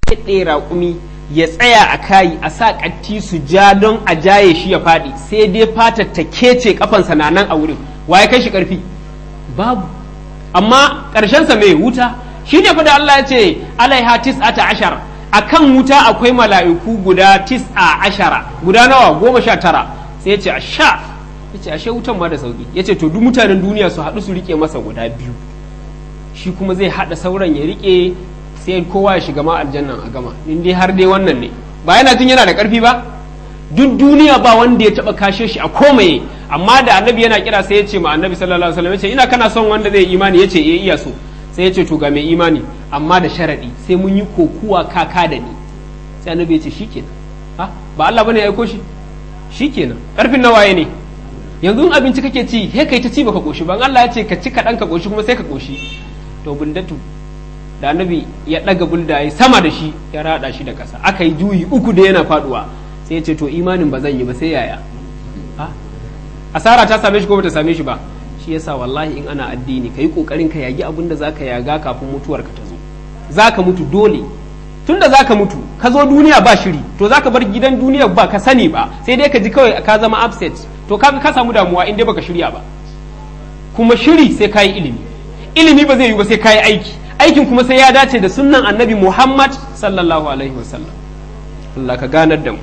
ɗaya raƙumi ya tsaya a kayi a sa ƙatti su ja don a jaye shi ya faɗi sai dai fatar ta kece kafansa na nan a wurin waye kai shi ƙarfi babu amma ƙarshensa mai wuta shi ne fa da Allah ya ce alaiha tis'ata ashar akan wuta akwai mala'iku guda tis'a ashara guda nawa goma sha tara sai ya ce a sha ya ce ashe wutan ma da sauki ya ce to duk mutanen duniya su haɗu su rike masa guda biyu shi kuma zai haɗa sauran ya rike sai kowa ya shiga ma aljannan a gama in dai har dai wannan ne ba yana jin yana da ƙarfi ba duk duniya ba wanda ya taɓa kashe shi a komaye amma da annabi yana kira sai ya ce ma annabi sallallahu alaihi wasallam ya ce ina kana son wanda zai imani ya ce eh iya so sai ya ce to ga mai imani amma da sharaɗi sai mun yi kokuwa kaka da ni sai annabi ya ce shikenan ha ba Allah bane ya aiko shi shikenan karfin nawaye ne yanzu in abinci kake ci he kai ta ci baka koshi ba Allah ya ce ka ci kaɗan ka koshi kuma sai ka koshi to bundatu da annabi ya ɗaga bulda ya sama da shi ya rada shi da ƙasa aka yi juyi uku da yana faduwa sai ya ce to imanin ba zan yi ba sai yaya asara ta same shi ko bata same shi ba shi yasa wallahi in ana addini ka yi kokarin ka yagi abin da zaka yaga kafin mutuwar ka ta zo zaka mutu dole tunda zaka mutu ka zo duniya ba shiri to zaka bar gidan duniya ba ka sani ba sai dai ka ji kawai ka zama upset to kaga ka samu damuwa in dai baka shirya ba kuma shiri sai ka yi ilimi ilimi ba zai yi ba sai ka yi aiki aikin kuma sai ya dace da sunnan annabi muhammad sallallahu alaihi wasallam Allah ka ganar da mu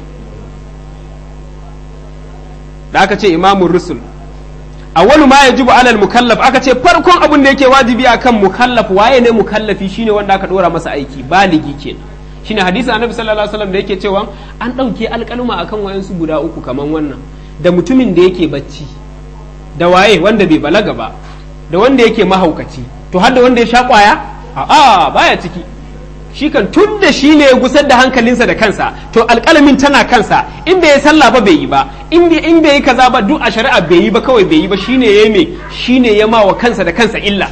da aka ce imamun rusul awwalu ma yajibu alal mukallaf aka ce farkon abin da yake wajibi akan mukallaf waye ne mukallafi shine wanda aka dora masa aiki baligi kenan shine hadisi annabi sallallahu alaihi wasallam da yake cewa an dauke alƙaluma akan wayansu guda uku kaman wannan da mutumin da yake bacci da waye wanda bai balaga ba da wanda yake mahaukaci to har da wanda ya sha kwaya a'a baya ciki shi kan tun da shi ne ya gusar da hankalinsa da kansa to alƙalamin tana kansa in bai yi sallah ba bai yi ba in bai yi kaza ba duk a shari'a bai yi ba kawai bai yi ba shine ya me shine ya ma wa kansa da kansa illa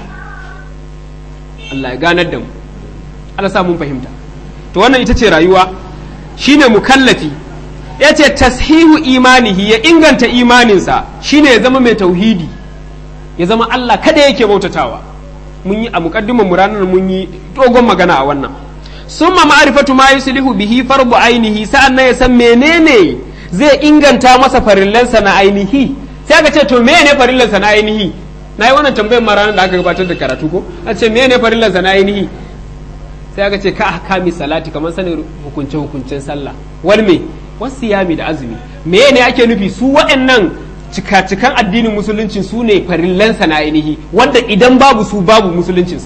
Allah ya ganar da mu Allah sa mun fahimta to wannan ita ce rayuwa shine mukallafi ya ce tashihu imanihi ya inganta imaninsa shine ya zama mai tauhidi ya zama Allah kada yake bautatawa mun yi a muqaddimin mu ranar mun yi dogon magana a wannan summa ma'rifatu ma yuslihu bihi farbu ainihi sa'an nan ya san menene zai inganta masa farillansa na ainihi sai aka ce to menene farillansa na ainihi na yi wannan tambayar ma ranar da aka gabatar da karatu ko a ce menene farillansa na ainihi sai aka ce ka ahkami salati kamar sanin hukunce hukuncen sallah wal me wasu yami da azumi menene ake nufi su waɗannan cika-cikan addinin musulunci su ne farillansa na ainihi wanda idan babu su babu musuluncinsa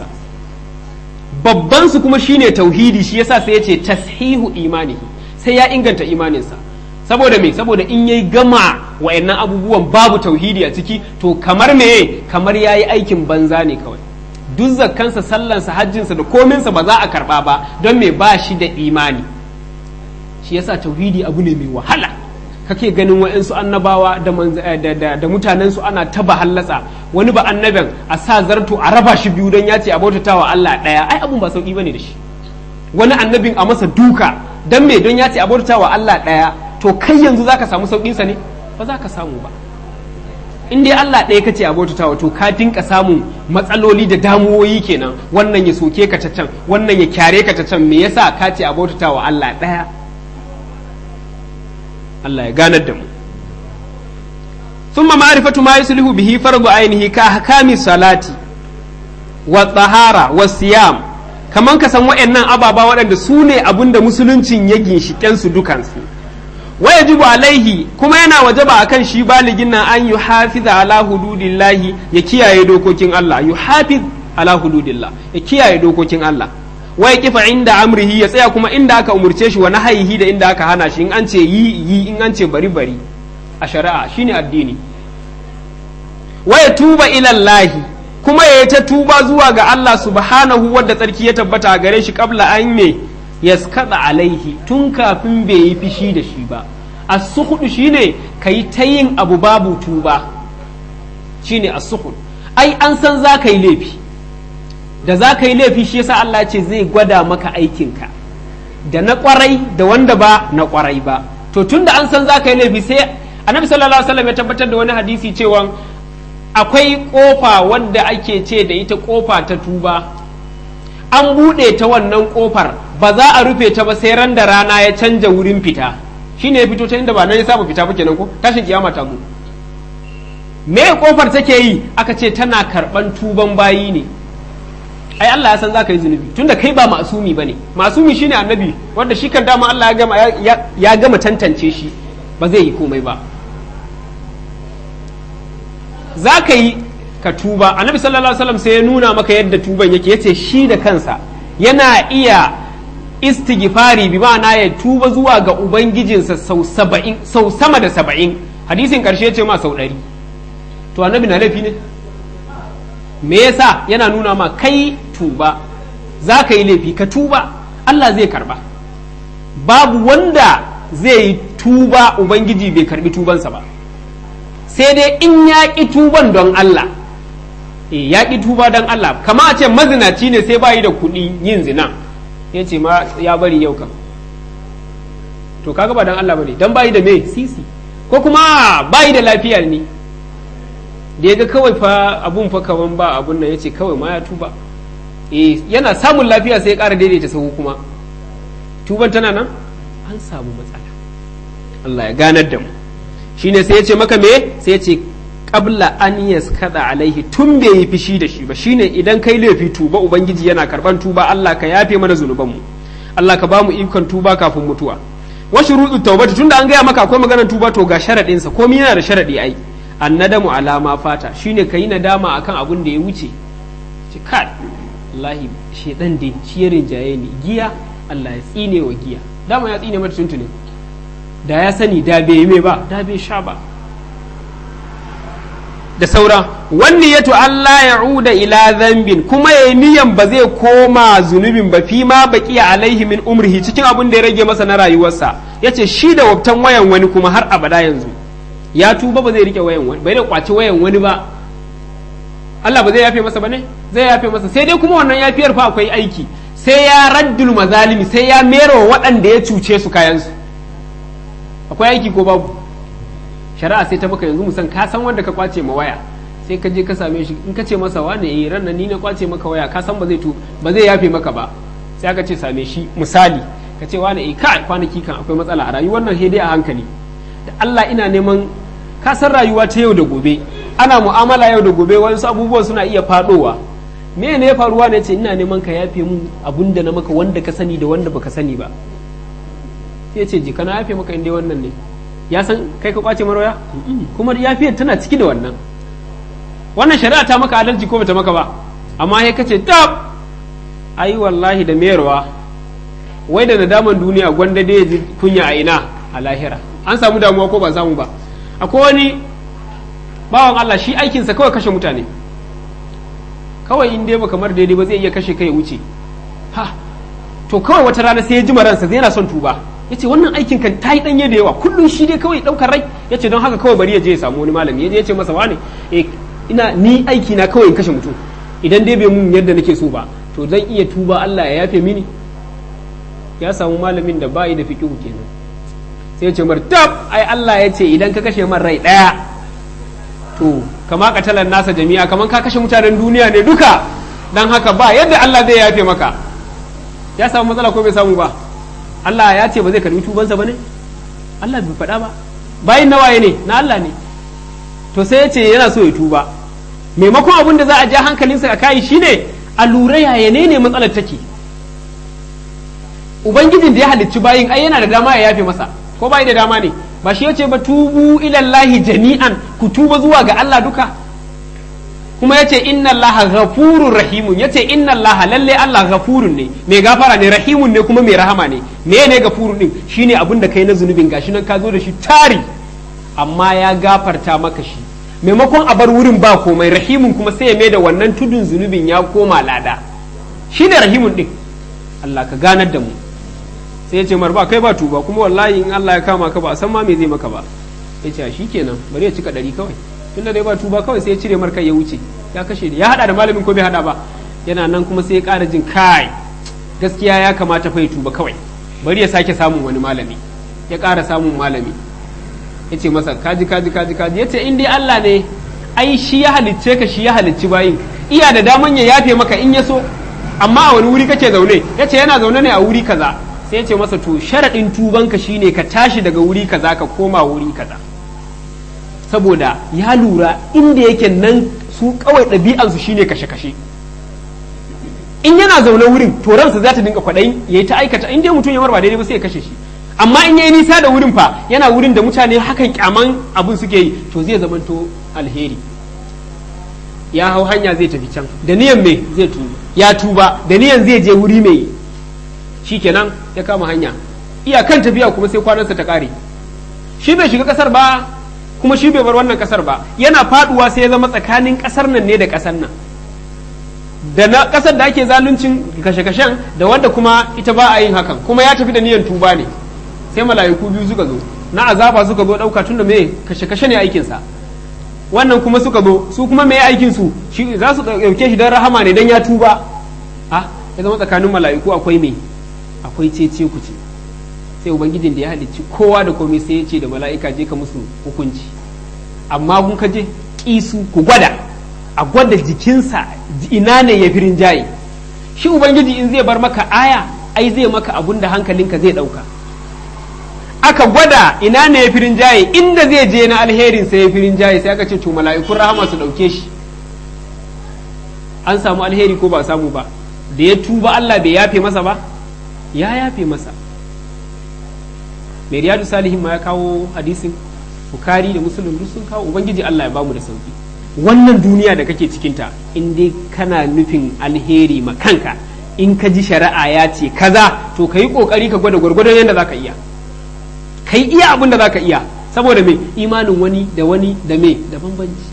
babban su kuma shine tauhidi shi yasa sai ya ce tashihu imanihi sai ya inganta imaninsa saboda me saboda in yayi gama wayannan abubuwan babu tauhidi a ciki to kamar me kamar yayi aikin banza ne kawai duk zakkansa sallansa hajjinsa da kominsa ba za a karba ba don me ba shi da imani shi yasa tauhidi abu ne mai wahala kake ganin wa'insu annabawa da, da, mutanensu ana taba hallatsa wani ba annabin a sa zarto a raba shi biyu don ya ce a bautatawa Allah ɗaya ai abun ba sauki bane da shi wani annabin a masa duka don me don ya ce a bautatawa Allah ɗaya to kai yanzu zaka samu sauƙinsa ne ba za ka samu ba in dai Allah ɗaya kace a bautatawa to ka dinka samun matsaloli da damuwoyi kenan wannan ya soke ka ta can wannan ya kyare ka ta can me yasa ka ce a bautatawa Allah ɗaya Allah ya ganar da mu ثم معرفة ما يصلح به فرض عينه كأحكام الصلاة والطهارة والصيام kaman ka san waɗannan ababa waɗanda su ne abin da musuluncin ya ginshiƙen su dukansu wa yajibu alaihi kuma yana wajaba akan shi baligin nan an yuhafiza ala hududillahi ya kiyaye dokokin Allah yuhafiz ala hududillah ya kiyaye dokokin Allah wa ya kifa inda amrihi ya tsaya kuma inda aka umurce shi wa nahayihi da inda aka hana shi in an ce yi yi in an ce bari bari a shari'a shine addini wa ya tuba ilallahi kuma ya ta tuba zuwa ga Allah subhanahu wadda tsarki ya tabbata a gare shi kabla an me yaskada alaihi tun kafin bai yi fishi da shi ba as-sukhud shine kai ta yin abu babu tuba shine as-sukhud ai an san za ka yi laifi da za ka yi laifi shi yasa Allah ce zai gwada maka aikinka da na kwarai da wanda ba na kwarai ba to tun da an san za ka yi laifi sai annabi sallallahu alaihi wasallam ya tabbatar da wani hadisi cewa akwai kofa wadda ake ce da ita kofa ta tuba an buɗe ta wannan ƙofar ba za a rufe ta ba sai ran da rana ya canja wurin fita shine ya fito ta inda ba nan ya saba fita ba kenan ko tashin kiyama ta mu me ƙofar take yi aka ce tana karɓan tuban bayi ne ai Allah ya san za ka yi zunubi tunda kai ba masumi bane masumi shine annabi wanda shi kan dama Allah ya gama ya gama tantance shi ba zai yi komai ba za ka yi ka tuba annabi sallallahu alaihi wasallam sai ya nuna maka yadda tuban yake yace shi da kansa yana iya istighfari bi ma'ana ya tuba zuwa ga ubangijinsa sau saba'in sau sama da saba'in hadisin karshe ce ma sau ɗari to annabi na laifi ne me yasa yana nuna ma kai tuba za ka yi laifi ka tuba Allah zai karba babu wanda zai yi tuba ubangiji bai karbi tubansa ba sai dai in ya ƙi tuban don Allah e ya ƙi tuba don Allah kama a ce mazinaci ne sai bayi da kuɗi yin zina ya ce ma ya bari yau kam to kaga ba don Allah bane don bayi da me sisi ko kuma bayi da lafiyar ne da ya ga kawai fa abun fa kaman ba abun nan ya ce kawai ma ya tuba e yana samun lafiya sai ya ƙara daidaita sahu kuma tuban tana nan an samu matsala Allah ya ganar da mu shine sai ya ce maka me sai ya ce qabla an yaskada alaihi tun bai yi fishi da shi ba shine idan kai laifi tuba ubangiji yana karban tuba Allah ka yafe mana zunuban mu Allah ka ba mu ikon tuba kafin mutuwa wa shuruɗu tawbati tunda an gaya maka akwai maganar tuba to ga sharadin sa komai yana da sharadi ai annadamu alama fata shine kayi nadama akan abun da ya wuce ce kai wallahi shedan dai shi ya rinjaye ni giya Allah ya tsine wa giya dama ya tsine mata tuntune da ya sani da bai yi ba da bai sha ba da saura wani yato Allah ya uda ila zambin kuma ya niyan ba zai koma zunubin ba fi ma baki alaihi min umrihi cikin abin da ya rage masa na rayuwarsa ya ce shi da wabtan wayan wani kuma har abada yanzu ya tuba ba zai rike wayan wani bai da kwaci wayan wani ba Allah ba zai yafe masa ba ne zai yafe masa sai dai kuma wannan yafiyar fa akwai aiki sai ya raddul mazalimi sai ya mero waɗanda ya cuce su kayansu akwai aiki ko babu shari'a sai ta maka yanzu musan ka san wanda ka kwace ma waya sai ka je ka same shi in ka ce masa wane eh ran ni na kwace maka waya ka san ba zai tu ba zai yafe maka ba sai aka ce same shi misali ka ce wane eh ka kwanaki kan akwai matsala a rayuwar nan dai a hankali da Allah ina neman ka san rayuwa ta yau da gobe ana mu'amala yau da gobe wasu abubuwan suna iya fadowa me ne ya faruwa ne ce ina neman ka yafe mun abun da na maka wanda ka sani da wanda baka sani ba sai ce jika na yafe maka inda wannan ne ya san kai ka kwace marwaya kuma yafiyar tana ciki da wannan wannan shari'a ta maka adalci ko bata maka ba amma sai kace tab ai wallahi da mayarwa wai da nadaman duniya gwanda da ji kunya a ina a lahira an samu damuwa ko ba samu ba akwai wani bawan Allah shi aikinsa kawai kashe mutane kawai in dai ba kamar daidai ba zai iya kashe kai wuce ha to kawai wata rana sai ya ji ransa zai yana son tuba yace wannan aikin kan ta yi danye da yawa kullum shi dai kawai daukar rai yace don haka kawai bari ya je ya samu wani malami ya je ya ce masa wane eh ina ni aiki na kawai in kashe mutum idan dai bai mun yadda nake so ba to zan iya tuba Allah ya yafe mini ya samu malamin da bayi da fiqhu kenan sai ya ce mar tab ai Allah ya ce idan ka kashe man rai daya to kama katalan nasa jami'a kaman ka kashe mutanen duniya ne duka dan haka ba yadda Allah zai yafe maka ya samu matsala ko bai samu ba Allah ya ce ba zai karbi tubansa ba ne Allah bai faɗa ba bayin nawaye ne na Allah ne to sai ya ce yana so ya tuba maimakon abin da za a ja hankalinsa a kai shine a lura yaya ne ne matsalar take ubangijin da ya halicci bayin ai yana da dama ya yafe masa ko bai da dama ne ba shi yace ba tubu ilallahi jami'an ku tuba zuwa ga Allah duka kuma yace inna allaha ghafurur rahimun yace inna allaha lalle Allah ghafurun ne mai gafara ne rahimun ne kuma mai rahama ne me ne gafurun din shine abin da kai na zunubin gashi nan ka zo da shi tari amma ya gafarta maka shi maimakon a bar wurin ba komai rahimun kuma sai ya mai da wannan tudun zunubin ya koma lada shine rahimun din Allah ka ganar da mu sai ya ce mar ba kai ba tuba kuma wallahi in Allah ya kama ka ba san ma me zai maka ba ya ce shi kenan bari ya cika ɗari kawai tunda dai ba tuba kawai sai ya cire mar kai ya wuce ya kashe ya hada da malamin ko bai hada ba yana nan kuma sai ya ƙara jin kai gaskiya ya kamata fa ya tuba kawai bari ya sake samun wani malami ya ƙara samun malami ya ce masa kaji kaji kaji kaji ya ce in dai Allah ne ai shi ya halicce ka shi ya halicci bayin iya da daman ya yafe maka in ya so amma a wani wuri kake zaune ya ce yana zaune ne a wuri kaza sai ya ce masa to sharaɗin tubanka shine ka tashi daga wuri kaza ka koma wuri kaza saboda ya lura inda yake nan su kawai ɗabi'ansu shine kashe-kashe in yana zaune wurin to ransa za ta dinga kwaɗayin ya yi ta aikata in dai mutum ya ba daidai ba sai ya kashe shi amma in yayi nisa da wurin fa yana wurin da mutane hakan kyaman abin suke yi to zai zamanto alheri ya hau hanya zai tafi can da niyan me zai tuba ya tuba da niyan zai je wuri mai shikenan ya kama hanya iyakan tafiya kuma sai kwanansa ta kare shi bai shiga kasar ba kuma shi bai bar wannan kasar ba yana faduwa sai ya zama tsakanin kasar nan ne da kasar nan da na kasar da ake zaluncin kashe-kashen da wanda kuma ita ba a yin hakan kuma ya tafi da niyan tuba ne sai mala'iku biyu suka zo na azaba suka zo dauka tunda me kashe-kashe ne aikinsa wannan kuma suka zo su kuma me aikin su shi za su dauke shi don rahama ne don ya tuba a ya zama tsakanin mala'iku akwai me akwai cece ku ce sai ubangijin da ya halicci kowa da komai sai ya ce da mala'ika je ka musu hukunci amma kun ka je kisu ku gwada a gwada jikinsa ina ne ya firin jaye shi ubangiji in zai bar maka aya ai zai maka abun da hankalinka zai dauka aka gwada ina ne ya firin jaye inda zai je na alherin sai ya firin jaye sai aka ce to mala'ikun rahama su dauke shi an samu alheri ko ba samu ba da ya tuba Allah bai yafe masa ba ya yafe masa mai riyadu salihin ma ya kawo hadisin bukari da musulun duk sun kawo ubangiji Allah ya bamu da sauki wannan duniya da kake cikinta in dai kana nufin alheri ma kanka in ka ji shari'a ya ce kaza to ka yi kokari ka gwada gwargwadon yadda za ka iya kai iya abin da za ka iya saboda me imanin wani da wani da me da bambanci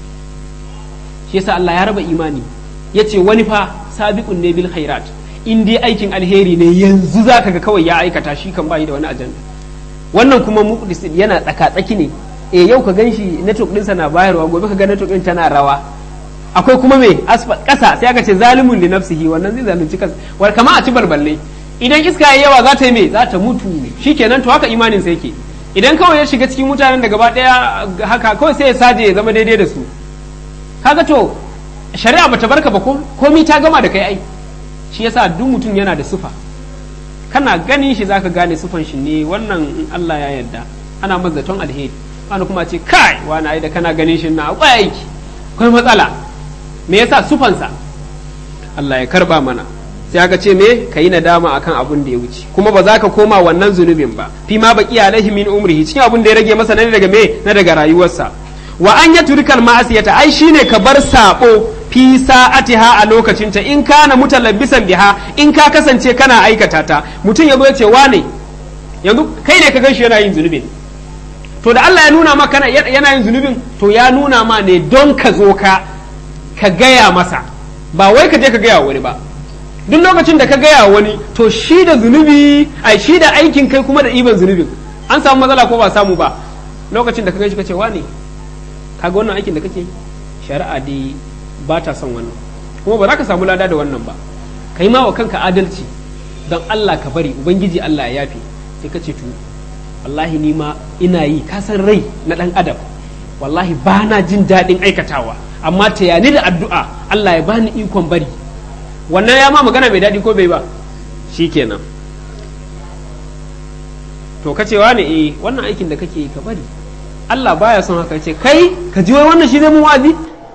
shi yasa Allah ya raba imani ya ce wani fa sabiqun ne bil khairat in dai aikin alheri ne yanzu za ka ga kawai ya aikata shi kan bayi da wani ajanda wannan kuma muqdis yana tsaka tsaki ne e yau ka ganshi network ɗinsa na bayarwa gobe ka ga network ɗin tana rawa akwai kuma me asfal ƙasa sai aka ce zalimun li nafsihi wannan zai zalunci kansa wal kama a ci balballe idan iska yayi yawa za ta yi me za ta mutu shikenan to haka imanin sa yake idan kawai ya shiga cikin mutanen da gaba daya haka kawai sai ya saje ya zama daidai da su kaga to shari'a bata barka ba ko komai ta gama da kai ai shi yasa duk mutum yana da sufa kana ganin shi zaka gane sufan shi ne wannan in Allah ya yarda ana mazaton alheri wani kuma ce kai wani ai da kana ganin shi na akwai aiki akwai matsala me yasa sufansa Allah ya karba mana sai aka ce me ka yi nadama akan abun da ya wuce kuma ba za ka koma wannan zunubin ba fi ma baki alaihi min umrihi cikin abun da ya rage masa na daga me na daga rayuwarsa wa an ya turikal ma'asiyata ai shine ka bar sabo fi sa'atiha a lokacinta in kana mutalabbisan biha in ka kasance kana aikata ta mutum ya zo ya ce wane yanzu kai ne ka gan shi yana yin zunubin to da Allah ya nuna maka yana yin zunubin to ya nuna ma ne don ka zo ka ka gaya masa ba wai ka je ka gaya wani ba duk lokacin da ka gaya wani to shi da zunubi ai shi da aikin kai kuma da iban zunubin an samu matsala ko ba samu ba lokacin da ka gaishe ka ce wane kaga wannan aikin da kake shari'a dai ba ta son wannan kuma ba za ka samu lada da wannan ba kai ma wa kanka adalci don Allah ka bari ubangiji Allah ya yafe sai ka ce to wallahi ni ma ina yi kasan rai na ɗan adam wallahi ba na jin daɗin aikatawa amma ta yani da addu'a Allah ya bani ikon bari wannan ya ma magana mai daɗi ko bai ba shikenan to ka cewa ne eh wannan aikin da kake ka bari Allah baya son haka ce kai ka ji wai wannan shi zai mun wa'azi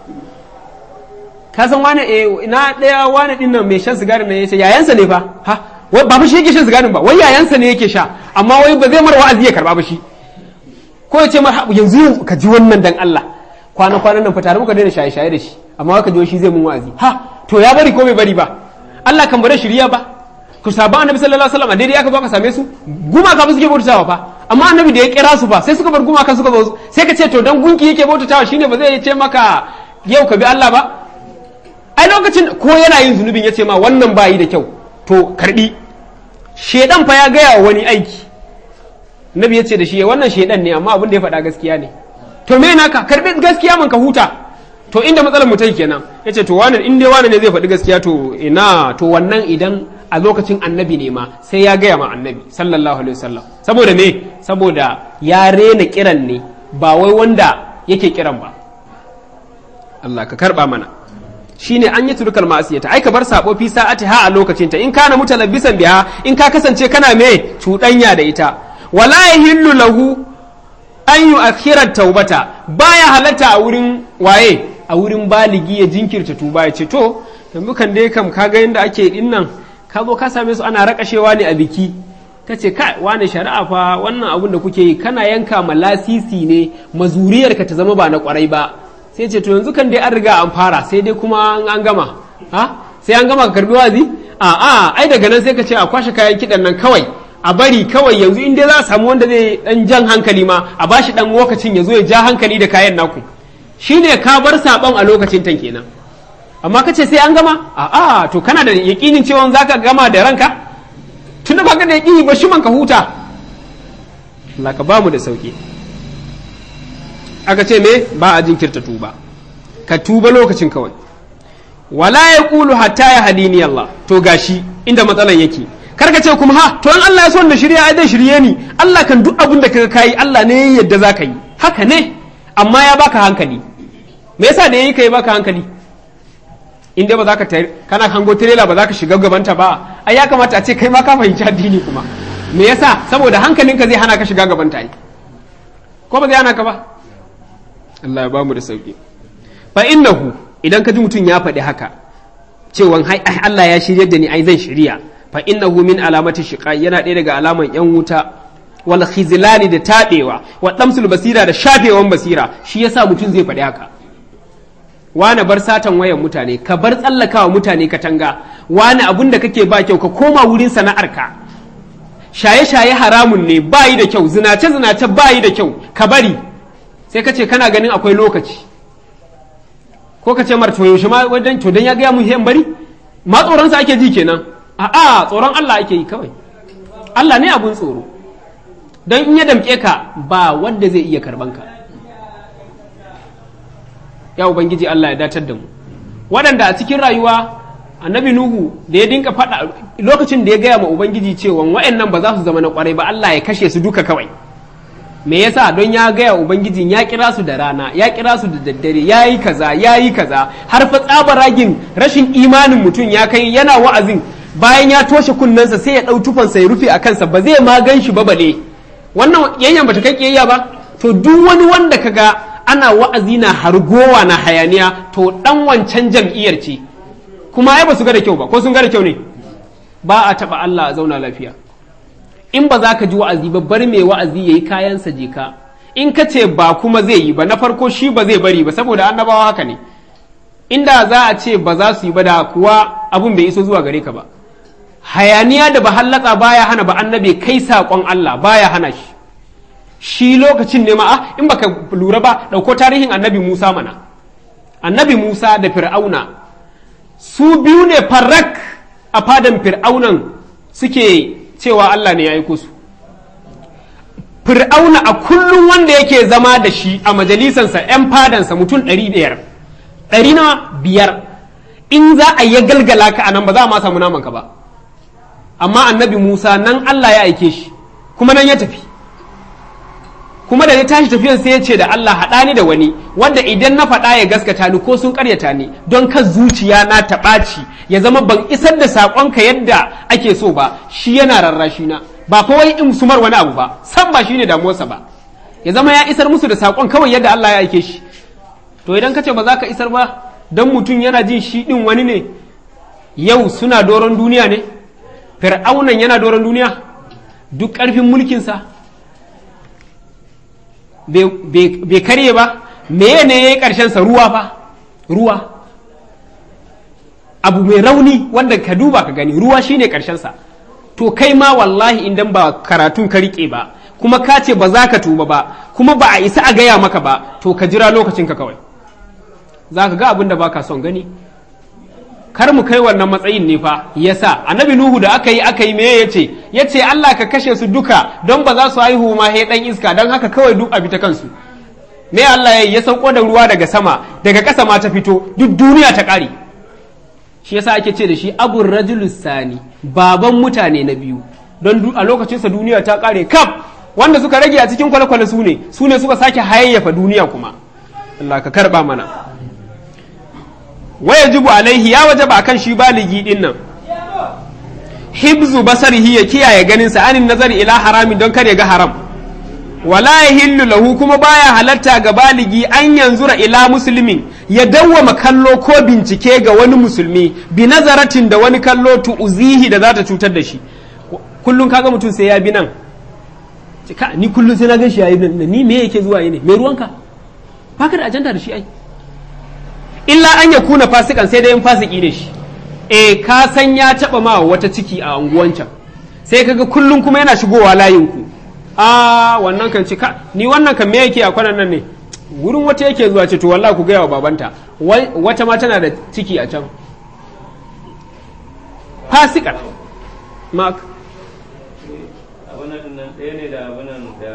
ka san wani eh na ɗaya wani ɗin nan mai shan sigari nan yace yayansa ne fa ha wai ba shi yake shan sigarin ba wai yayansa ne yake sha amma wai ba zai mara wa'azi ya karba ba shi ko ya ce mar yanzu ka ji wannan dan Allah kwana kwanan nan fa tare muka daina shaye shaye da shi amma wai ka ji shi zai mun wa'azi ha to ya bari ko bai bari ba Allah kan bare shirya ba ku saba annabi sallallahu alaihi wasallam daidai aka zo ka same su gumaka ba suke bautawa fa amma annabi da ya kira su fa sai suka bar gumaka suka zo sai ka ce to dan gunki yake bautawa shine ba zai ce maka yau ka bi Allah ba ai lokacin ko yana yin zunubin ya ce ma wannan bayi da kyau to karbi shedan fa ya gaya wa wani aiki nabi ya ce da shi wannan shedan ne amma abin da ya faɗa gaskiya ne to me naka karbi gaskiya man ka huta to inda matsalar mu tai kenan ya ce to wani in dai wani ne zai faɗi gaskiya to ina to wannan idan a lokacin annabi ne ma sai ya gaya ma annabi sallallahu alaihi wasallam saboda me saboda ya rena kiran ne ba wai wanda yake kiran ba Allah ka karba mana shine an yi turkal ma'asiyata ai ka bar sabo fi sa'ati ha a lokacinta in kana mutalabbisan biha in ka kasance kana me cuɗanya da ita wala yahillu lahu an yu'akhkhira taubata baya halatta a wurin waye a wurin baligi ya jinkirta tuba ya ce to yanzu kan dai kam kaga yanda ake din nan ka zo ka same su ana rakashewa ne a biki ka ce kai wani shari'a fa wannan abun da kuke yi kana yanka ma lasisi ne mazuriyarka ta zama ba na kwarai ba sai ce to yanzu kan dai an riga an fara sai dai kuma an gama ha sai an gama ka karbi wazi a a ai daga nan sai ka ce a kwashe kayan kidan nan kawai a bari kawai yanzu in dai za a samu wanda zai dan jan hankali ma a bashi dan lokacin ya zo ya ja hankali da kayan naku shine ka bar sabon a lokacin tan kenan amma ka ce sai an gama a a to kana da yakinin cewa zaka gama da ranka tunda baka da yakini ba shi man ka huta Allah ka bamu da sauki aka ce me ba a jinkirta tuba ka tuba lokacin kawai wala ya kulu hatta ya hadini Allah to gashi inda matsalan yake kar ka ce kuma ha to in Allah ya so da shirya ai zai shirye ni Allah kan duk abin da kaga kai Allah ne yadda zaka yi haka ne amma ya baka hankali me yasa da yayi kai baka hankali in dai ba za ka kana hango tirela ba za ka shiga gabanta ba ai ya kamata a ce kai ma ka fahimci addini kuma me yasa saboda hankalinka zai hana ka shiga gabanta ai ko ba zai hana ka ba Allah ya bamu da sauki fa innahu idan ka ji mutum ya faɗi haka cewa hai Allah ya shirye da ni ai zan shirya fa innahu min alamati shiqa yana ɗaya daga alaman yan wuta wal khizlani da tabewa wa damsul basira da shafewan basira shi yasa mutum zai faɗi haka wani bar satan wayan mutane ka bar tsallakawa mutane katanga wani abun da kake ba kyau ka koma wurin sana'arka shaye-shaye haramun ne bayi da kyau zinace-zinace bayi da kyau ka bari sai ka ce kana ganin akwai lokaci ko ka ce mar to yaushe ma wajen to dan ya gaya mun hen bari ma tsoron sa ake ji kenan a'a tsoron Allah ake yi kawai Allah ne abun tsoro dan in ya damke ka ba wanda zai iya karban ka ya ubangiji Allah ya datar da mu waɗanda a cikin rayuwa annabi nuhu da ya dinka faɗa lokacin da ya gaya ma ubangiji cewa wa'annan ba za su zama na kwarai ba Allah ya kashe su duka kawai me yasa don ya gaya ubangijin ya kira su da rana ya kira su da daddare ya yi kaza ya yi kaza har fa tsabaragin rashin imanin mutum ya kai yana wa'azin bayan ya toshe kunnensa sai ya ɗau tufansa ya rufe a kansa ba zai ma gan shi ba bale wannan yayyan bata kai kiyayya ba to duk wani wanda kaga ana wa'azi na hargowa na hayaniya to dan wancan jam'iyyar ce kuma ai ba su ga da kyau ba ko sun ga da kyau ne ba a taba Allah a zauna lafiya in ba za ka ji wa'azi ba bar mai wa'azi yayi kayansa je ka in ka ce ba kuma zai yi ba na farko shi ba zai bari ba saboda annabawa haka ne inda za a ce ba za su yi ba da kuwa abun bai iso zuwa gare ka ba hayaniya da ba hallaka baya hana ba annabi kai saƙon Allah baya hana shi shi lokacin ne ma in baka lura ba ɗauko tarihin annabi Musa mana annabi Musa da fir'auna su biyu ne farrak a fadan fir'aunan suke cewa Allah ne ya aiko su fir'auna a kullum wanda yake zama da shi a majalisansa 'yan fadansa mutum ɗari biyar ɗari na biyar in za a yi galgala ka a nan ba za a ma samu namanka ba amma annabi Musa nan Allah ya aike shi kuma nan ya tafi kuma da ya tashi tafiyan sai ya ce da Allah haɗa ni da wani wanda idan na faɗa ya gaskata ni ko sun ƙaryata ni don kan zuciya na ta ɓaci ya zama ban isar da saƙonka yadda ake so ba shi yana rarrashi na ba fa wai in sumar wani abu ba san ba shine damuwarsa ba ya zama ya isar musu da saƙon kawai yadda Allah ya aike shi to idan ka ce ba za ka isar ba don mutum yana jin shi ɗin wani ne yau suna doron duniya ne fir'aunan yana doron duniya duk ƙarfin mulkinsa bai karye ba meye ne ya yi ƙarshensa ruwa fa ruwa abu mai rauni wanda ka duba ka gani ruwa shine ƙarshensa to kai ma wallahi idan ba karatun ka riƙe ba kuma ka ce ba za ka tuba ba kuma ba a isa a gaya maka ba to ka jira lokacinka kawai za ka ga abin da ba ka son gani kar mu kai wannan matsayin ne fa yasa annabi nuhu da aka yi aka yi me yace yace Allah ka kashe su duka don ba za su haihu ma he dan iska don haka kawai duk a fita kansu me Allah ya yi ya sauko da ruwa daga sama daga ƙasa ma ta fito duk duniya ta ƙare shi yasa ake ce da shi abur rajulus sani baban mutane na biyu don a lokacinsa duniya ta ƙare kaf wanda suka rage a cikin kwale-kwale su ne su ne suka sake hayayyafa duniya kuma Allah ka karba mana waya jibu alaihi ya wajaba akan shi baligi din nan hibzu basarihi ya kiyaye ganinsa anin nazari ila haramin don kar ya ga haram wala yahillu lahu kuma baya halatta ga baligi an yanzura ila musulmin ya dawwama kallo ko bincike ga wani musulmi bi nazaratin da wani kallo tu'zihi da za ta cutar da shi kullum kaga mutum sai ya bi nan ka ni kullum sai na gan shi yayi nan ni me yake zuwa yi ne me ruwanka baka da ajanda da shi ai illa an ya kuna fasikan sai dai in fasiki ne shi eh ka san ya taba ma wata ciki a unguwancan sai kaga kullum kuma yana shigowa layin ku a wannan kan cika ni wannan kan me yake a kwanan nan ne wurin wata yake zuwa ce to wallahi ku gaya wa babanta wata ma tana da ciki a can fasikar mark abunan nan ɗaya ne da abunan da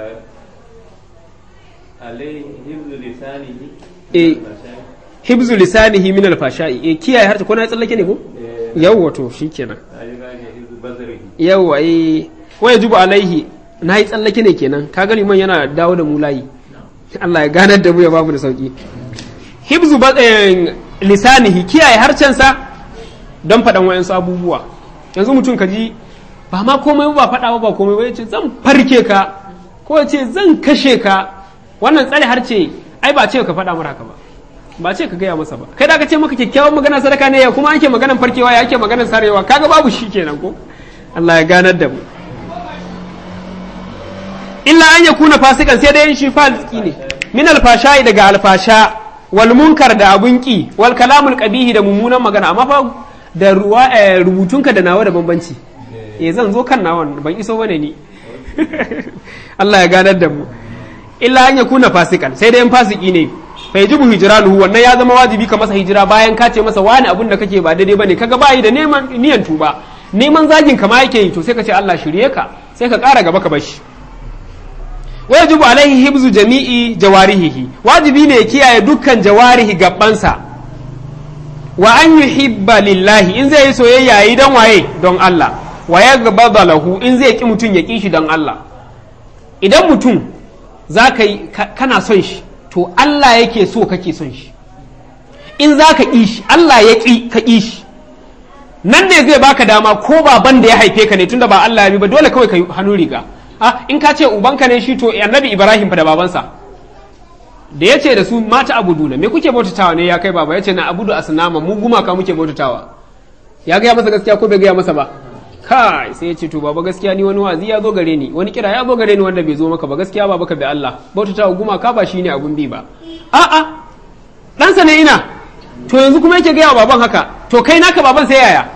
alai hibzu lisanihi eh hibzu lisanihi min alfasha'i eh kiyaye harta ko na tsallake ne ko yawwa to shikenan hibzu bazarihi yawwa eh wa yajibu alaihi na yi tsallake ne kenan ka gani man yana dawo da mu layi Allah ya ganar da mu ya bamu da sauki hibzu lisanihi kiyaye harcensa don faɗan wayansu abubuwa yanzu mutum ka ji ba ma komai ba faɗa ba komai ba ya ce zan farke ka ko ya ce zan kashe ka wannan tsare harce ai ba ce ka faɗa mara haka ba ba ce ka gaya masa ba kai da ka ce maka kyakkyawan magana sadaka ne ya kuma ake maganan farkewa ya ake maganan sarewa kaga babu shi kenan ko Allah ya ganar da mu illa an yakuna fasikan sai dai shi fasiki ne min alfashai daga alfasha wal munkar da abun ki wal kalamul qabihi da mummunan magana amma fa da ruwa rubutunka da nawa da bambanci eh zan zo kan nawan ban iso bane ni Allah ya ganar da mu illa an yakuna fasikan sai dai in fasiki ne fa yajibu hijranuhu wannan ya zama wajibi ka masa hijira bayan ka ce masa wani abun da kake ba daidai bane kaga bayi da neman niyan tuba neman zagin ka ma yake yi to sai ka ce Allah shirye ka sai ka ƙara gaba ka bashi wajibu alaihi hibzu jami'i jawarihihi wajibi ne ya kiyaye dukkan jawarihi gabansa wa an yuhibba lillahi in zai yi soyayya yi don waye don Allah wa ya gaba lahu in zai ki mutum ya ki shi don Allah idan mutum za ka yi kana son shi to Allah yake so kake son shi in za ka ƙi shi Allah ya ƙi ka ƙi shi nan ne zai baka dama ko baban da ya haife ka ne tunda ba Allah ya bi ba dole kawai ka yi hannun riga ah in ka ce ubanka ne shi to annabi Ibrahim fa da babansa da ya ce da su mata abuduna me kuke bautatawa ne ya kai baba ya ce na abudu asnama mu gumaka muke bautatawa ya gaya masa gaskiya ko bai gaya masa ba kai sai ya ce to baba gaskiya ni wani wazi ya zo gare ni wani kira ya zo gare ni wanda bai zo maka ba gaskiya baba ka bi Allah bautatawa gumaka ba shine abun bi ba a'a ɗansa ne ina to yanzu kuma yake gaya wa baban haka to kai naka baban sai yaya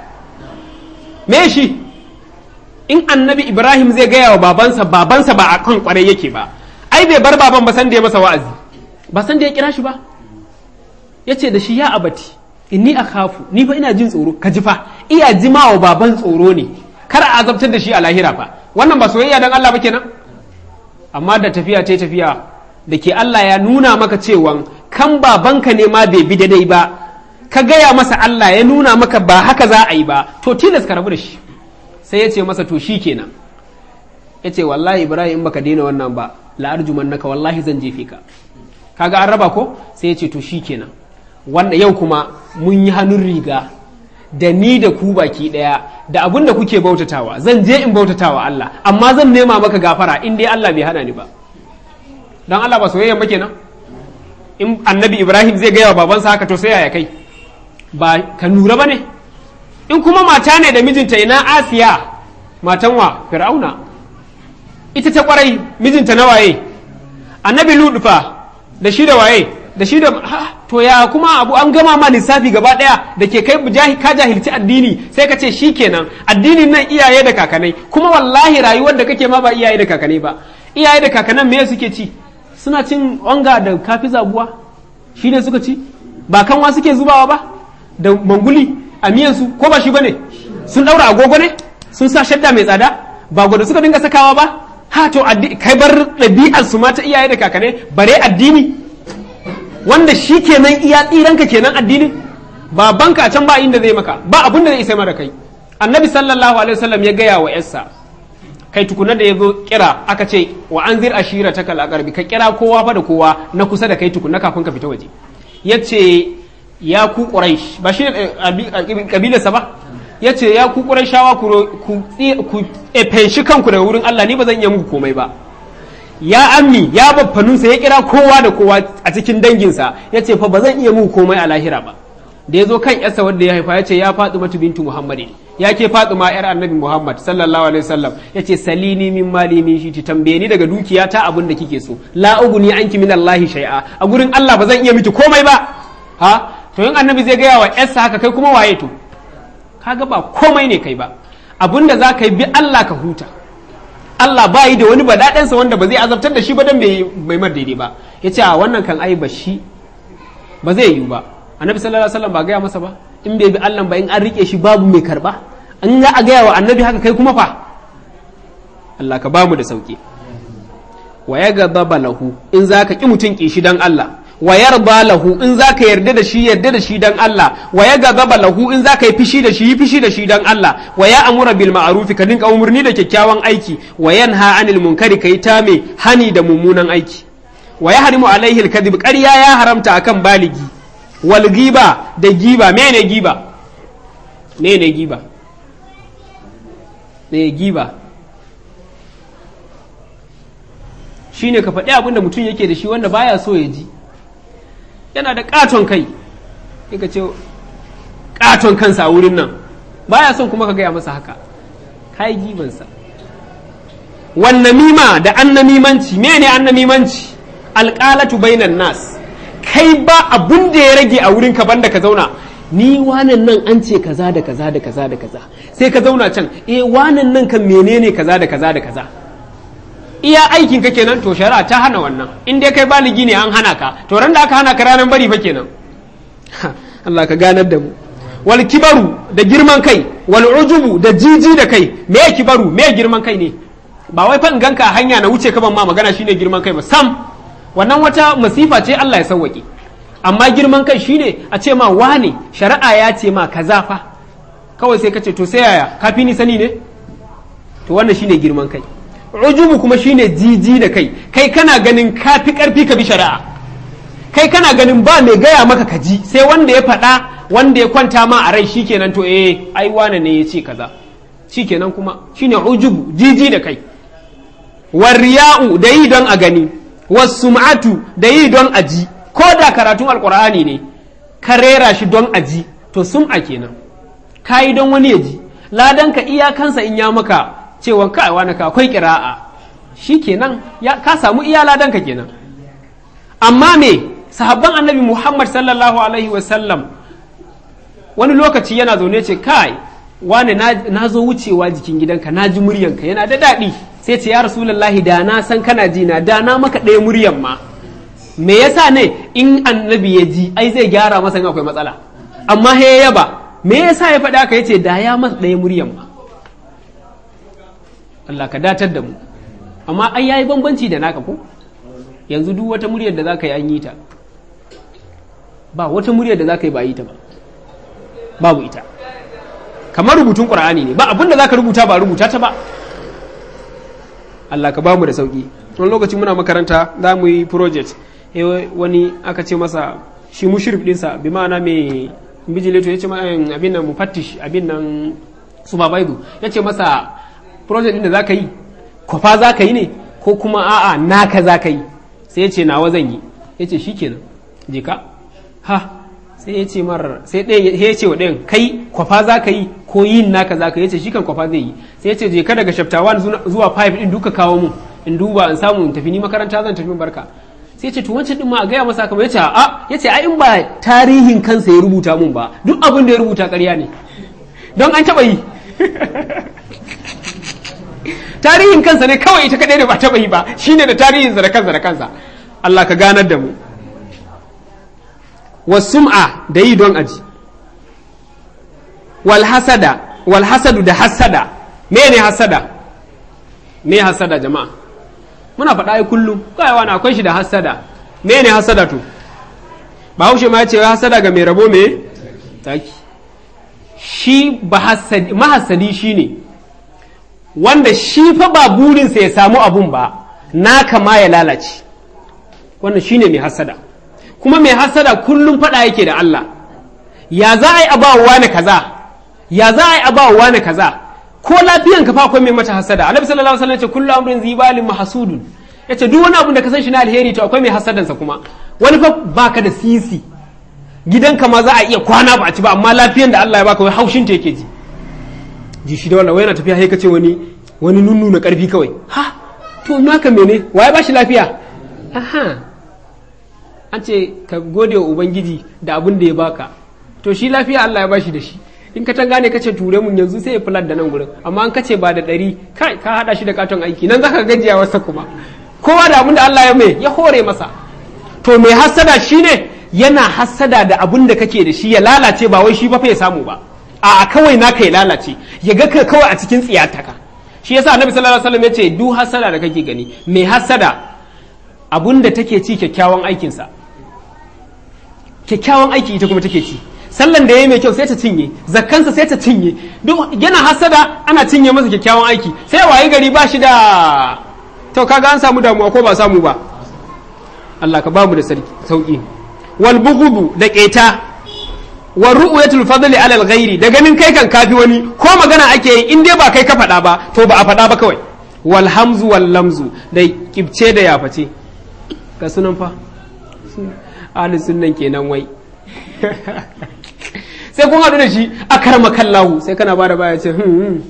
me shi in annabi ibrahim zai gaya wa babansa babansa ba a kan kwarai yake ba ai bai bar baban ba san da ya masa wa'azi ba san da ya kira shi ba ya ce da shi ya abati inni a kafu ni fa ina jin tsoro ka ji fa iya jima wa baban tsoro ne kar a azabtar da shi a lahira fa wannan ba soyayya dan Allah ba kenan amma da tafiya ta tafiya da ke Allah ya nuna maka cewa kan babanka ne ma bai bi daidai ba ka gaya masa Allah ya nuna maka ba haka za a yi ba to tilas ka rabu da shi sai ya ce masa to shi kenan ya ce wallahi ibrahim in baka daina wannan ba la'arjuman naka wallahi zan jefe ka kaga an raba ko sai ya ce to shi kenan wanda yau kuma mun yi hannun riga da ni da ku baki daya da abin da kuke bautatawa zan je in bautatawa Allah amma zan nema maka gafara in dai Allah bai hana ni ba dan Allah ba soyayya ba kenan in annabi Ibrahim zai gaya wa babansa haka to sai yaya kai ba ka lura ba ne in kuma mata ne da mijinta ina Asiya matan wa Fir'auna ita ta kwarai mijinta na waye annabi Lut fa da shi da waye da shi da to ya kuma abu an gama ma lissafi gaba daya da ke kai ka jahilci addini sai ka ce shikenan addinin nan iyaye da kakanai kuma wallahi rayuwar da kake ma ba iyaye da kakanai ba iyaye da kakanan me suke ci suna cin onga da kafi zabuwa shi ne suka ci ba kanwa suke zubawa ba da manguli a miyansu ko ba shi bane sun daura agogo ne sun sa shadda mai tsada ba gwada suka dinga sakawa ba ha to kai bar ɗabi'ar su mata iyaye da kakanai bare addini wanda shi kenan iya tsiranka kenan addinin babanka a can ba inda zai maka ba abin da zai isa mara kai annabi sallallahu alaihi wasallam ya gaya wa yarsa kai tukuna da ya zo kira aka ce wa an zir ashira ta kal ka kira kowa fa da kowa na kusa da kai tukuna kafin ka fita waje ya ce ya ku quraish ba shi ne kabilarsa ba ya ce ya ku qurayshawa ku ku fenshi kanku daga wurin Allah ni ba zan iya muku komai ba ya ammi ya baffanunsa ya kira kowa da kowa a cikin danginsa ya ce fa ba zan iya muku komai a lahira ba da ya zo kan yarsa wanda ya haifa ya ce ya faɗi matu bintu muhammadin ya ke faɗi ma yar annabi muhammad sallallahu alaihi wasallam ya ce salini min mali min shi tambaye ni daga dukiya ta abin da kike so la uguni anki min allahi shay'a a gurin allah ba zan iya miki komai ba ha to in annabi zai gaya wa yarsa haka kai kuma waye to kaga ba komai ne kai ba abinda za ka yi bi allah ka huta Allah ba yi da wani badaɗansa wanda ba zai azabtar da shi ba don bai mar daidai ba ya ce a wannan kan ai ba shi ba zai yiwu ba annabi sallallahu alaihi wasallam ba gaya masa ba in bai bi Allah ba in an rike shi babu mai karba an ga a gaya wa annabi haka kai kuma fa Allah ka bamu da sauki wa ya gadaba lahu in zaka ki mutun ki shi dan Allah wa yarda lahu in zaka yarda da shi yarda da shi dan Allah wa ya gadaba lahu in zaka yi fishi da shi yi fishi da shi dan Allah wa ya amura bil ma'ruf ka dinka umurni da kyakkyawan aiki wa yanha anil munkari kai ta me hani da mummunan aiki wa ya harimu alaihi al kadhib ƙarya ya haramta akan baligi wal giba da giba mene giba mene giba ne giba shine ka faɗi abin da mutum yake da shi wanda baya so ya ji yana da katon kai ka ce katon kansa a wurin nan baya son kuma ka gaya masa haka kai gibansa wannan mima da annamimanci mene annamimanci alƙalatu bainan nas kai ba abun da ya rage a wurin ka banda ka zauna ni wanan nan an ce kaza da kaza da kaza da kaza sai ka zauna can eh wanan nan kan menene kaza da kaza da kaza iya aikin ka kenan to shari'a ta hana wannan in dai kai baligi ne an hana ka to ran da aka hana ka ranar bari fa kenan Allah ka ganar da mu wal kibaru da girman kai wal ujubu da jiji da kai me kibaru me girman kai ne ba wai fa in ganka a hanya na wuce ka ban ma magana shine girman kai ba sam wannan wata masifa ce Allah ya sauwake amma girman kai shine a ce ma wane shari'a ya ce ma kaza fa kawai sai ka ce to sai yaya kafi ni sani ne to wannan shine girman kai ujubu kuma shine jiji da kai kai kana ganin kafi karfi ka bi shari'a kai kana ganin ba mai gaya maka ka ji sai wanda ya faɗa wanda ya kwanta ma a rai shikenan to eh ai wane ne ya ce kaza shikenan kuma shine ujubu jiji da kai warriya'u da yi don a gani wasum'atu da yi don a ji ko da karatun alkur'ani ne ka rera shi don a ji to sum'a kenan ka yi don wani ya ji ladan ka iyakansa in ya maka cewa kai wani ka akwai kira'a shi kenan ka samu iya ladan ka kenan amma me sahabban annabi muhammad sallallahu alaihi wasallam wani lokaci yana zaune ce kai wane na zo wucewa jikin gidanka na ji muryanka yana da daɗi sai ce ya rasulullahi da na san kana ji na da na maka ɗaya muryan ma me yasa ne in annabi ya ji ai zai gyara masa akwai matsala amma he yaba me yasa ya faɗi haka yace da ya masa ɗaya muryan ma Allah ka datar da mu amma ai yayi bambanci da naka ko yanzu duk wata muryar da zaka yi an yi ta ba wata muryar da zaka yi ba yi ta ba babu ita kamar rubutun qur'ani ne ba abinda zaka rubuta ba rubuta ta ba Allah ka bamu da sauki wani lokaci muna makaranta za mu yi project wani aka ce masa shi mushrif dinsa bi ma'ana mai bijileto ya ce abin nan mufattish abin nan subabaidu ya ce masa project din da za ka yi kwafa za ka yi ne ko kuma a'a naka za ka yi sai ya ce nawa zan yi ya ce shi kenan je ka ha sai ya ce mar sai ɗaya ya ce wa ɗayan kai kwafa za ka yi ko yin naka za ka yi ya ce shi kan kwafa zai yi sai ya ce je ka daga chapter 1 zuwa 5 din duka kawo mu in duba in samu in tafi ni makaranta zan tafi barka sai ce to wancan din ma a gaya masa kamar yace a yace ai in ba tarihin kansa ya rubuta mun ba duk abin da ya rubuta ƙarya ne don an taba yi tarihin kansa ne kawai ita kadai da ba taba yi ba shine da tarihin sa da kansa da kansa Allah ka ganar da mu wasum'a da yi don aji wal hasada wal hasadu da hasada me ne hasada me hasada jama'a muna faɗa ai kullum kai wani akwai shi da hasada me ne hasada to bahaushe ma ya ce hasada ga mai rabo me taki shi mahassadi shi ne wanda shi fa ba burinsa ya samu abun ba naka ma ya lalace wannan shi ne mai hasada kuma mai hasada kullum faɗa yake da Allah ya za a yi abawa wani kaza ya za a yi abawa wani kaza ko lafiyan ka fa akwai mai mata hasada annabi sallallahu alaihi wasallam ya ce kullu amrin zibalin mahsudun yace duk wani abu da ka san shi na alheri to akwai mai hasadansa kuma wani fa baka da sisi gidanka ma za a iya kwana ba a ci ba amma lafiyan da Allah ya baka wai haushin ta yake ji ji shi da wannan wai yana tafiya sai ka ce wani wani nunnu na karfi kawai ha to naka mene waye ba shi lafiya aha an ce ka gode wa ubangiji da abin da ya baka to shi lafiya Allah ya bashi da shi in ka tanga ne kace ture mun yanzu sai ya fulat da nan gurin amma an kace ba da ɗari kai ka hada shi da katon aiki nan zaka gajiya wasa kuma kowa da abin da Allah ya mai ya hore masa to mai hassada shine yana hassada da abin da kake da shi ya lalace ba wai shi ba fa ya samu ba a kawai naka ya lalace ya ga ka kawai a cikin tsiyataka shi yasa annabi sallallahu alaihi wasallam ya ce duk hassada da kake gani mai hassada abin da take ci kyakkyawan aikinsa kyakkyawan aiki ita kuma take ci sallan da ya yi mai kyau sai ta cinye zakkansa sai ta cinye duk yana hasada ana cinye masa kyakkyawan aiki sai wayi gari ba shi da to kaga an samu damuwa ko ba samu ba Allah ka bamu da sauki wal bughdu da keta wa ru'yatul fadli ala al ghairi da ganin kai kan kafi wani ko magana ake yi in dai ba kai ka faɗa ba to ba a faɗa ba kawai wal hamzu wal lamzu da kibce da yaface ga sunan fa ahli sunnan kenan wai sai kun haɗu da shi a karma kallahu sai kana ba da baya ce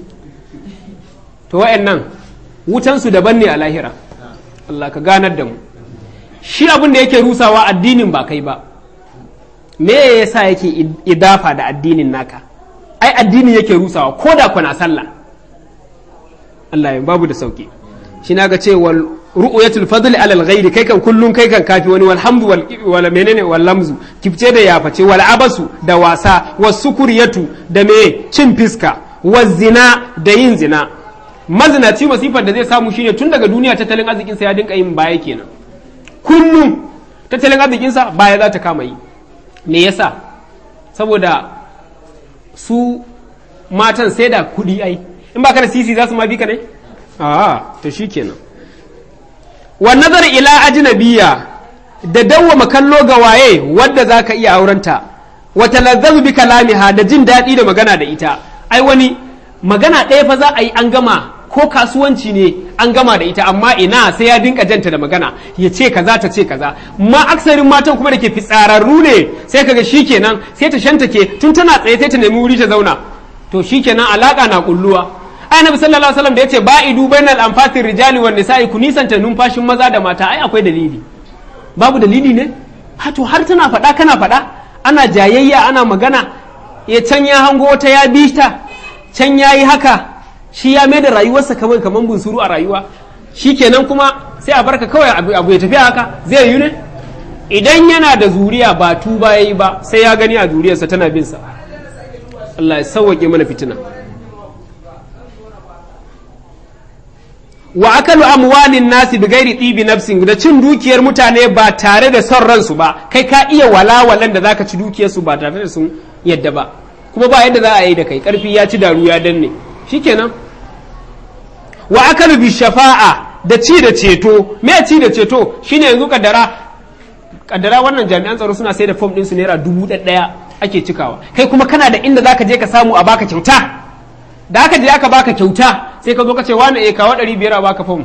to wa'annan wutansu daban ne a lahira Allah ka ganar da mu shi abin da yake rusawa addinin ba kai ba me yasa yake idafa da addinin naka ai addini yake rusawa ko da kuna sallah Allah ya babu da sauki shi na ga cewa ru'yatul fadl ala al-ghairi kai kan kullun kai kan kafi wani walhamdu wal wala menene wal lamzu kifce da yaface wal abasu da wasa was sukuriyatu da me cin fiska was zina da yin zina mazinaci masifar da zai samu shine tun daga duniya tattalin arzikin sa ya dinka yin baya kenan kullum tattalin arzikin sa baya za ta kama yi me yasa saboda su matan sai da kudi ai in ba ka da sisi za su ma bi ka ne a to shikenan wa nazar ila ajnabiya da dawwama kallo ga waye wadda za ka iya aurenta wa talazzazu bi kalamiha da jin daɗi da magana da ita ai wani magana ɗaya fa za a yi an gama ko kasuwanci ne an gama da ita amma ina sai ya dinka janta da magana ya ce kaza ta ce kaza ma aksarin matan kuma da ke fitsararru ne sai kaga shikenan sai ta shantake tun tana tsaye sai ta nemi wuri ta zauna to shikenan alaka na kulluwa ai nabi sallallahu alaihi wasallam da yace ba'idu bainal anfatir rijali wan nisa'i ku nisanta numfashin maza da mata ai akwai dalili babu dalili ne ha to har tana faɗa kana faɗa ana jayayya ana magana ya can ya hango wata ya bi ta can ya yi haka shi ya mai da rayuwarsa kamar kamar bunsuru a rayuwa shi kenan kuma sai a barka kawai abu ya tafi haka zai yi ne idan yana da zuriya ba tuba ya yi ba sai ya gani a zuriyarsa tana bin sa Allah ya sauwaƙe mana fitina wa akalu amwalin nasi bi gairi tibi nafsin da cin dukiyar mutane ba tare da son ransu ba kai ka iya walawalan da zaka ci dukiyar su ba tare da sun yadda ba kuma ba yadda za a yi da kai karfi ya ci daru ya danne shikenan wa akalu bi shafa'a da ci da ceto me ci da ceto shine yanzu kaddara kaddara wannan jami'an tsaro suna sai da form din su naira dubu ɗaya ake cikawa kai kuma kana da inda zaka je ka samu a baka kyauta da aka je aka baka kyauta sai ka zo ka ce wani eh kawo ɗari biyar a baka fom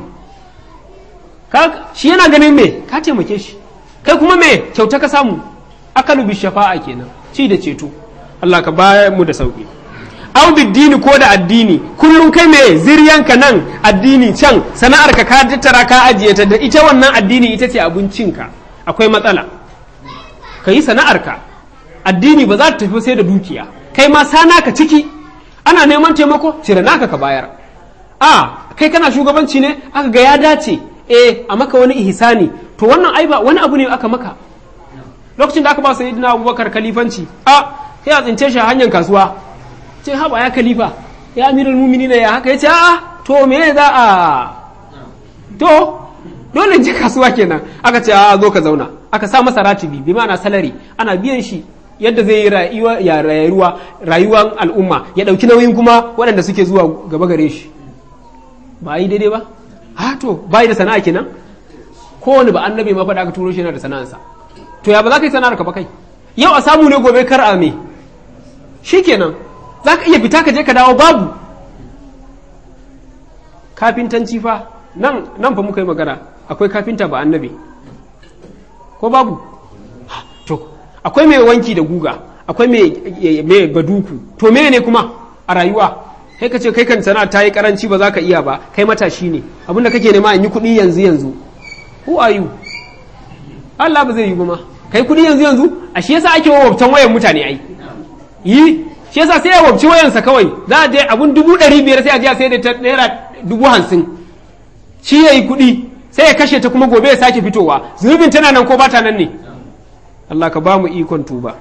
shi yana ganin me ka taimake shi kai kuma me kyauta ka samu akalu bi shafa'a kenan ci da ceto Allah ka ba mu da sauki au dini ko da addini kullum kai me ziryanka nan addini can sana'ar ka ka tattara ka ajiye ta da ita wannan addini ita ce abincinka akwai matsala ka yi sana'arka addini ba za ta tafi sai da dukiya kai ma sana ka ciki ana neman taimako cire naka ka bayar a kai kana shugabanci ne aka ga ya dace eh a maka wani ihsani to wannan ai ba wani abu ne aka maka lokacin da aka ba sayyidina abubakar kalifanci a sai a tsince shi a hanyar kasuwa ce haba ya kalifa ya amirul mu'minin ya haka yace a to me za a to dole je kasuwa kenan aka ce a zo ka zauna aka sa masa ratibi bi ma'ana salari ana biyan shi yadda zai yi rayuwa ya rayuwa rayuwar al'umma ya dauki nauyin kuma waɗanda suke zuwa gaba gare shi ba yi daidai ba ha to bai da sana'a kenan kowane ba annabi ma faɗa aka turo shi yana da sana'arsa to ya ba za ka yi sana'ar ka ba kai yau a samu ne gobe kar a me shikenan za ka iya fita ka je ka dawo babu kafintanci fa nan nan fa muka yi magana akwai kafinta ba annabi ko babu to akwai mai wanki da guga akwai mai baduku to me ne kuma a rayuwa kai ka ce kai kan sana'a ta yi karanci ba za ka iya ba kai matashi ne abinda kake nema in yi kuɗi yanzu yanzu who are you Allah ba zai yi ma kai kuɗi yanzu yanzu a shi yasa ake wawabtan wayan mutane ai yi shi yasa sai ya wabci wayansa kawai za a je abun dubu ɗari biyar sai a je a sai da ta naira dubu hamsin shi ya yi kuɗi sai ya kashe ta kuma gobe ya sake fitowa zunubin tana nan ko bata nan ne Allah ka ba mu ikon tuba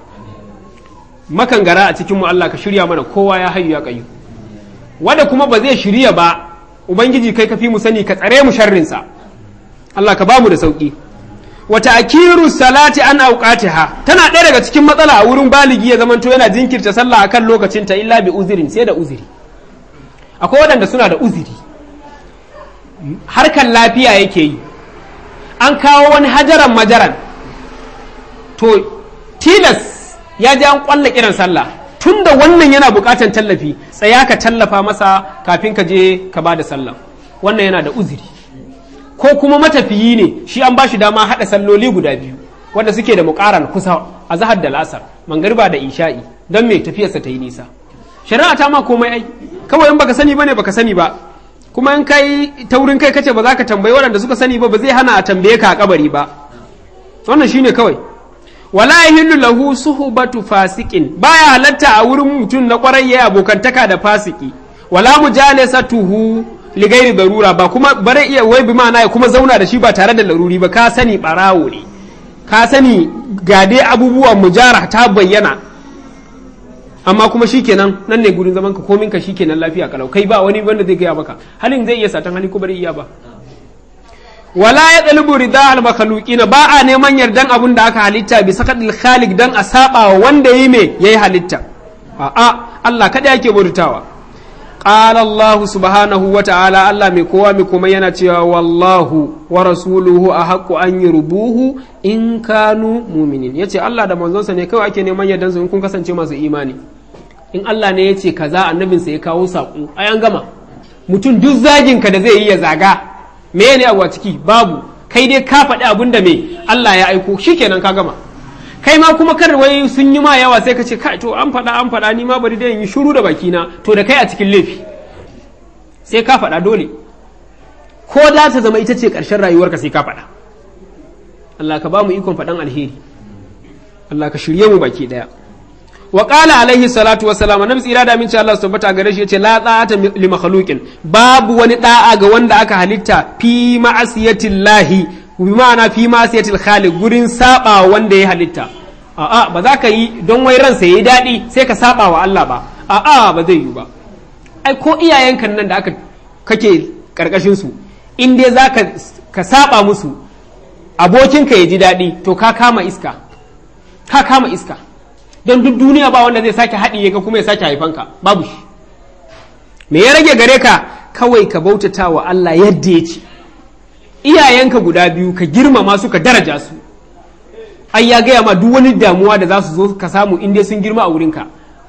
makan gara a cikin mu Allah ka shirya mana kowa ya hayu ya kayu wanda kuma ba zai shirya ba ubangiji kai ka fi mu sani ka tsare mu sharrinsa Allah ka ba mu da sauki wata akiru salati an auqatiha tana ɗaya daga cikin matsala a wurin baligi ya zamanto yana jinkirta sallah akan lokacin ta illa bi uzirin sai da uziri akwai waɗanda suna da uziri harkan lafiya yake yi an kawo wani hajaran majaran to tilas ya ji an kwalla kiran sallah tun da wannan yana bukatan tallafi tsaya ka tallafa masa kafin ka je ka ba da sallah wannan yana da uziri ko kuma matafiyi ne shi an ba shi dama haɗa salloli guda biyu wanda suke da muƙaran kusa a zahar da lasar mangariba da isha'i don me tafiyarsa ta yi nisa shari'a ta ma komai ai kawai in baka sani bane baka sani ba kuma in kai taurin kai kace ba za ka tambayi waɗanda suka sani ba ba zai hana a tambaye ka a kabari ba wannan shine kawai wala yahillu lahu suhbatu fasikin baya halatta a wurin mutum na kwarai ya abokantaka da fasiki wala mujalasatuhu li ghairi darura ba kuma bare iya wai bi ma'ana ya kuma zauna da shi ba tare da laruri ba ka sani barawo ne ka sani ga dai abubuwan mujara ta bayyana amma kuma shikenan nan ne gurin zaman ka komin ka shikenan lafiya kalau kai ba wani wanda zai gaya maka halin zai iya satan hali ko bari iya ba wala ya ɗalibu rida al makhluqin ba a neman yardan abun da aka halitta bi sakadil khaliq dan a saba wa wanda yi me yayi halitta a a Allah kada yake bautawa qala Allah subhanahu wa ta'ala Allah mai kowa mai kuma yana cewa wallahu wa rasuluhu ahaqqu an yurbuhu in kanu mu'minin yace Allah da manzonsa ne kawai ake neman yardan su in kun kasance masu imani in Allah ne yace kaza annabinsa ya kawo saƙo ai an gama mutum duk zagin ka da zai yi ya zaga me ne a ciki babu kai dai ka faɗi abin da me Allah ya aiko shikenan ka gama kai ma kuma kar wai sun yi ma yawa sai ka ce kai to an faɗa an faɗa ni ma bari dai in yi shiru da bakina to da kai a cikin laifi sai ka faɗa dole ko da ta zama ita ce ƙarshen rayuwarka sai ka faɗa Allah ka ba mu ikon faɗan alheri Allah ka shirye mu baki ɗaya wa qala alaihi salatu wa salam annabi tsira da minci Allah su tabbata gare shi yace la ta'ata li makhluqin babu wani da'a ga wanda aka halitta fi ma'asiyatillahi bi ma'ana fi ma'asiyatil khaliq gurin saba wanda ya halitta a'a ba za ka yi don wai ransa yayi daɗi sai ka saba wa Allah ba a'a ba zai yi ba ai ko iyayenka nan da aka kake karkashin su in dai za ka saba musu abokinka ya ji daɗi to ka kama iska ka kama iska don duk duniya ba wanda zai sake haɗiye ka kuma ya sake haifanka babu shi me ya rage gare ka kawai ka bautata wa Allah yadda ya ce iyayenka guda biyu ka girmama su ka daraja su ai ya gaya ma duk wani damuwa da za su zo ka samu in dai sun girma a wurinka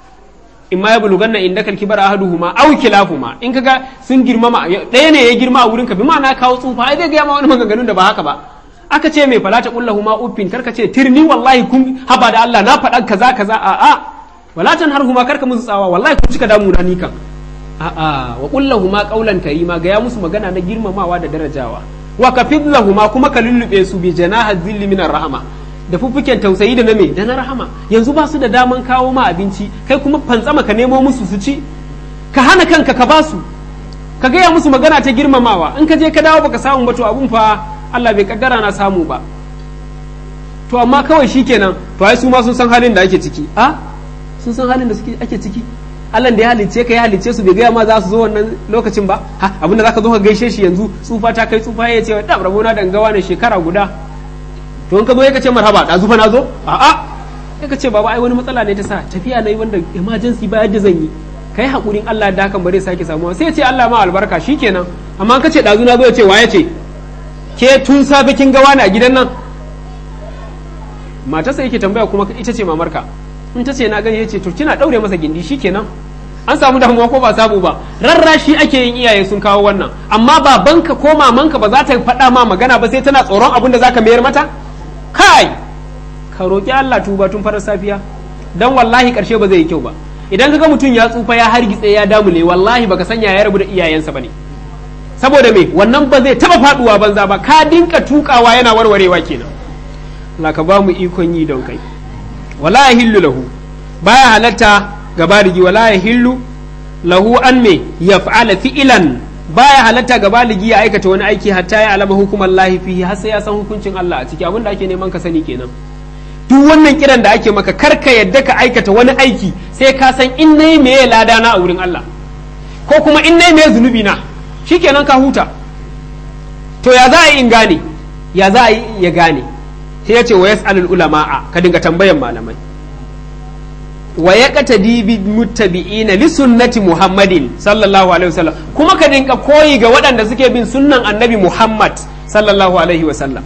in ma ya buluganna in dakal kibar ahaduhuma aw kilahuma in kaga sun girmama ɗaya ne ya girma a wurinka bi ma'ana kawo tsufa ai zai gaya ma wani maganganun da ba haka ba aka ce mai falata kullahu ma uffin karka ce tirni wallahi kun haba da Allah na faɗa kaza kaza a a walatan har huma karka musu tsawa wallahi kun cika damu na ni kan a a wa kullahu ma qaulan karima ga ya musu magana na girmamawa da darajawa wa kafid lahuma kuma ka lullube su bi janaha zilli minar rahama da fuffuken tausayi da na me da na rahama yanzu ba su da daman kawo ma abinci kai kuma fantsama ka nemo musu su ci ka hana kanka ka ba su ka gaya musu magana ta girmamawa in ka je ka dawo baka samu ba to abun fa Allah bai kaddara na samu ba to amma kawai shikenan to ai su ma sun san halin da ake ciki a sun san halin da suke ake ciki Allah da ya halicce ka ya halicce su bai gaya ma za su zo wannan lokacin ba ha abinda zaka zo ka gaishe shi yanzu tsufa ta kai tsufa ya ce da rabona da gawa ne shekara guda to in ka zo ya ce marhaba da zufa na zo a a ya ka ce baba ai wani matsala ne ta sa tafiya na yi wanda emergency ba yadda zan yi kai hakurin Allah da hakan bare sake samuwa sai ya ce Allah ma albarka shikenan amma ka ce dazu na zo ya ce wa ya ce ke tun safe kin ga wani a gidan nan matarsa yake tambaya kuma ita ce mamarka in ta ce na gani ya ce to kina daure masa gindi shikenan an samu damuwa ko ba samu ba rarrashi ake yin iyaye sun kawo wannan amma babanka ko mamanka ba za ta faɗa ma magana ba sai tana tsoron abin da zaka mayar mata kai ka roƙi Allah tuba tun farar safiya dan wallahi karshe ba zai yi kyau ba idan kaga mutum ya tsufa ya hargitse ya damule wallahi baka sanya ya rabu da iyayensa bane saboda me wannan ba zai taba faduwa banza ba ka dinka tukawa yana warwarewa kenan Allah ka ba mu ikon yi don kai wala yahillu lahu baya halatta ga baligi wala yahillu lahu an me yaf'ala fi'lan baya halatta ga baligi ya aikata wani aiki hatta ya alama hukumar lahi fihi har sai ya san hukuncin Allah a ciki abinda ake neman ka sani kenan duk wannan kiran da ake maka karka yadda ka aikata wani aiki sai ka san in nayi meye lada na a wurin Allah ko kuma in nayi meye zunubi na shikenan ka huta to ya za a yi in gane ya za a yi ya gane sai ya ce wa yas'alul ulama'a ka dinga tambayan malamai wa ya qatadi bi muttabi'ina li sunnati muhammadin sallallahu alaihi wasallam kuma ka dinga koyi ga waɗanda suke bin sunnan annabi muhammad sallallahu alaihi wasallam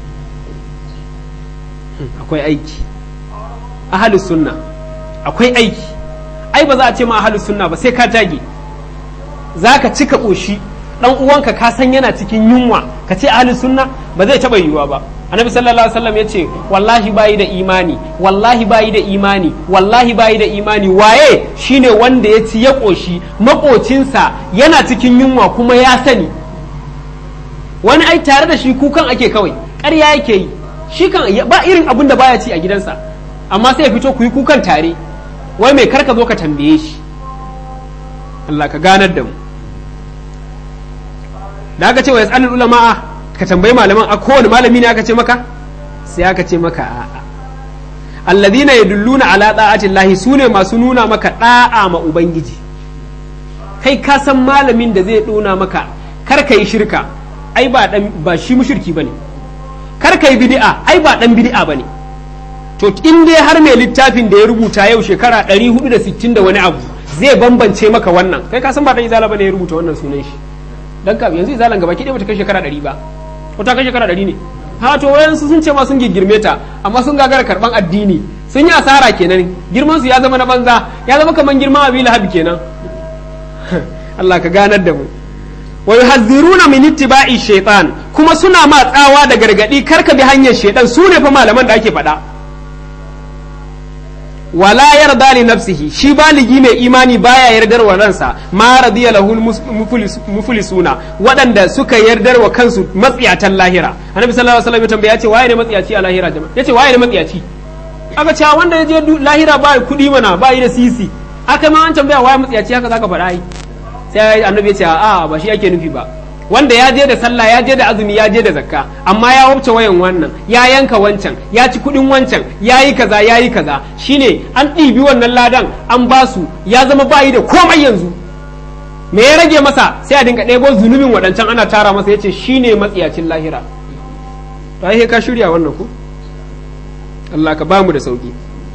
akwai aiki ahalus sunna akwai aiki ai ba za a ce ma ahalus sunna ba sai ka tage za ka cika ƙoshi ɗan uwanka ka san yana cikin yunwa ka ce ahalus sunna ba zai taɓa yiwuwa ba annabi sallallahu alaihi wasallam ya ce wallahi bayi da imani wallahi bayi da imani wallahi bayi da imani waye shine wanda ya ci ya ƙoshi maƙocinsa yana cikin yunwa kuma ya sani wani ai tare da shi kukan ake kawai ƙarya yake yi shi kan ba irin abin da baya ci a gidansa amma sai ya fito ku yi kukan tare wai mai karka zo ka tambaye shi Allah ka ganar da mu da aka ce wa yas'alul ulama ka tambayi malaman a kowane malami ne aka ce maka sai aka ce maka a'a alladhina yadulluna ala da'ati llahi sune masu nuna maka da'a ma ubangiji kai ka san malamin da zai dona maka kar ka yi shirka ai ba dan ba shi mushriki bane kar ka yi bid'a ai ba dan bid'a bane to in dai har mai littafin da ya rubuta yau shekara 460 da wani abu zai bambance maka wannan kai ka san ba dan izala bane ya rubuta wannan sunan shi dan ka yanzu izalan gaba ki dai bata kai shekara 100 ba ko ta kai shekara 100 ne ha to wayansu sun ce ma sun girgirme ta amma sun gagara karban addini sun yi asara kenan girman su ya zama na banza ya zama kaman girman abi lahab kenan Allah ka ganar da mu wa yuhazziruna min ittiba'i shaytan kuma suna ma tsawa da gargadi karka bi hanyar shaytan su ne fa malaman da ake faɗa wala yarda li nafsihi shi baligi mai imani baya yardar wa ransa ma radiya lahu muflisuna waɗanda suka yardar wa kansu matsiyatan lahira annabi sallallahu alaihi wasallam ya tambaya ce waye ne matsiyaci a lahira jama'a yace waye ne matsiyaci aka ce wanda ya je lahira ba kuɗi mana ba yi da sisi aka ma an tambaya waye matsiyaci haka zaka faɗa ai sai annabi ya ce a ba shi ake nufi ba wanda ya je da sallah ya je da azumi ya je da zakka amma ya wuce wayan wannan ya yanka wancan ya ci kudin wancan ya yi kaza ya yi kaza shine an ɗibi wannan ladan an ba su ya zama bayi da komai yanzu me ya rage masa sai a dinga ɗebo zunubin waɗancan ana tara masa ya ce shine matsiyacin lahira ta yi ka shirya wannan ku Allah ka bamu da sauki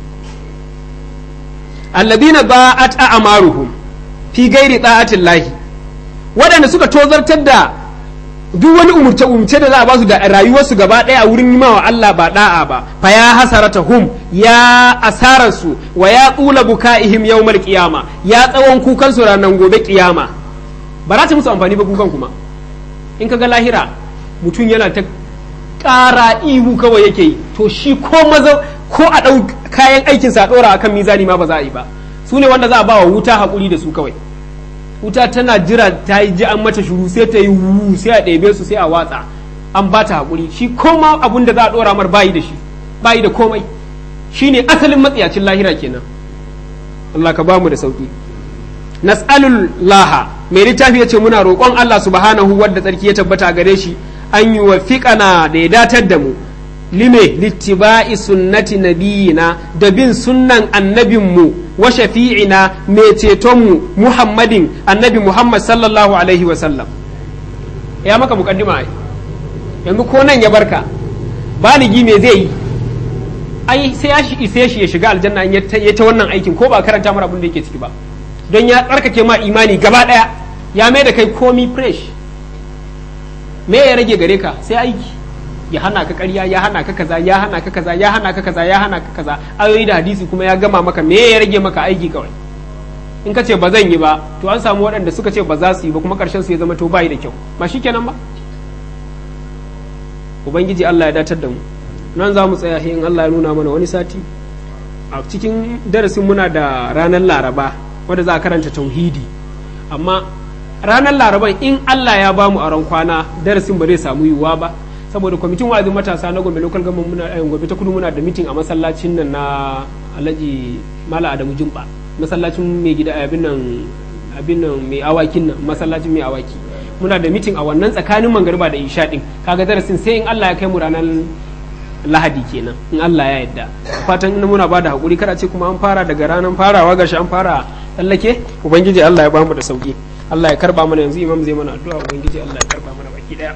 alladina ba'at a'maruhum fi gairi ta'atin lahi waɗanda suka tozartar da duk wani umurce umurce da za a basu da rayuwarsu gaba ɗaya a wurin yi wa Allah ba da'a ba fa ya hasarata hum ya asararsu wa ya tsula buka'ihim yawmal qiyama ya tsawon kukan su ranar gobe kiyama ba za ta musu amfani ba kukan kuma in ka ga lahira mutum yana ta ƙara ihu kawai yake yi to shi ko maza ko a ɗau kayan aikinsa a ɗora akan mizani ma ba za a yi ba su ne wanda za a ba wa wuta haƙuri da su kawai wuta tana jira ta yi ji an mata shuru sai ta yi wu sai a ɗebe su sai a watsa an ba ta haƙuri shi koma abun da za a ɗora mar bayi da shi bayi da komai shi ne asalin matsiyacin lahira kenan Allah ka ba mu da sauki nas'alul laha mai littafi ya ce muna roƙon Allah subhanahu wadda tsarki ya tabbata gare shi an yi wa fiƙana da ya datar da mu lime littiba'i sunnati nabiyina da bin sunnan annabinmu wa shafi'ina mai cetonmu muhammadin annabi muhammad sallallahu alaihi wa sallam ya maka mukaddima ai yanzu ko nan ya barka baligi me zai yi ai sai ya shi ise shi ya shiga aljanna in ya ta wannan aikin ko ba karanta mara abin da yake ciki ba don ya tsarkake ma imani gaba daya ya mai da kai komi fresh me ya rage gare ka sai aiki ya hana ka ƙarya ya hana ka kaza ya hana ka kaza ya hana ka kaza ya hana ka kaza ayoyi da hadisi kuma ya gama maka me ya rage maka aiki kawai in ka ce ba zan yi ba to an samu waɗanda suka ce ba za su yi ba kuma ƙarshen su ya zama to bai da kyau ba shikenan ba ubangiji Allah ya datar da mu nan za mu tsaya in Allah ya nuna mana wani sati a cikin darasin muna da ranar laraba wadda za a karanta tauhidi amma ranar laraban in Allah ya bamu a ran kwana darasin ba zai samu yiwuwa ba saboda kwamitin wa'azin matasa na gombe local government muna eh, gombe ta kudu muna da mitin a masallacin nan na alhaji mala adamu jumba masallacin mai gida abin nan abin nan mai awakin nan masallacin mai awaki muna da mitin a wannan tsakanin mangariba da isha din kaga darasin sai in Allah ya kai mu ranar lahadi kenan in Allah ya yarda fatan ina muna bada hakuri kada ce kuma an fara daga ranar farawa gashi an fara tsallake ubangiji Allah ya bamu da sauki Allah ya karba mana yanzu imam zai mana addu'a ubangiji Allah ya karba mana baki daya